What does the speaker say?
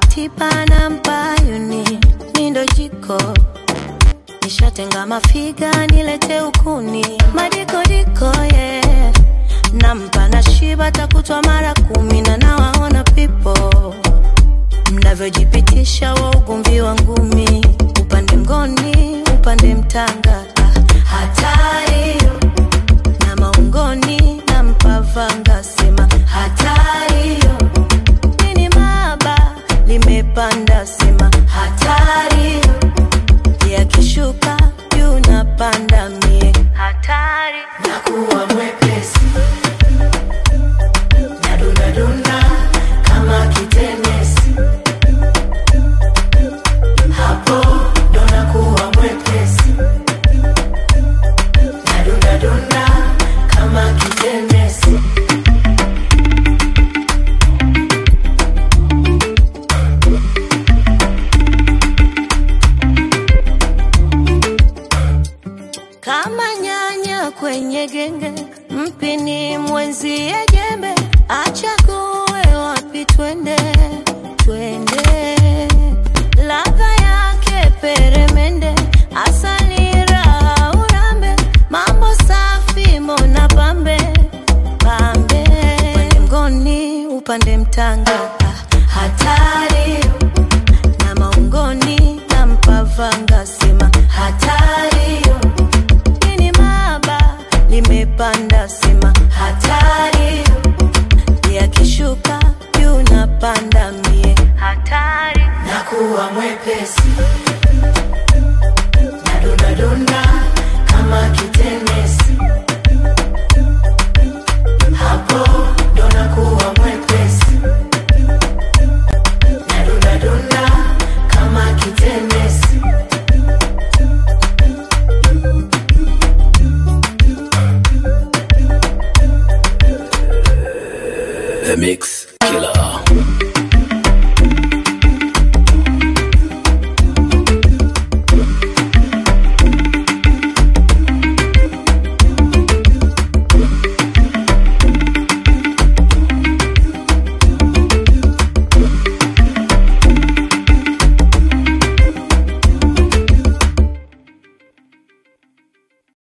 tipa na mpayuni mindo jiko nishatenga mafiga nilete ukuni madikodiko yeah. nampa na shiba takutwa mara kumi na nawaona pipo mnavyojipitisha wa ugomvi wa ngumi upande mgoni upande mtanga Ah, hatari na maungoni na mpavanga sema hatari nini maba limepanda sema hatari yakishuka juu napanda mie hatari nakuwa mwepesi nadundadunda kama kitenesi hapo ndo nakuwa mwepesi nadundadunda kama kitenesi kama nyanya kwenye genge, mpini mwenzie jembe, achague wapi twende, twende. Ladha yake peremende, asali raha urambe, mambo safi mona pambe pambe, upande mgoni upande mtanga, ah, hatari na maungoni na mpavanga sema hatari nini maba limepanda sema hatari yakishuka juu napanda mie hatari nakuwa mwepesi nadundadunda kama kitenesi hapo ndo nakuwa mwepesi nadundadunda kama kitenesi The Mix Killer.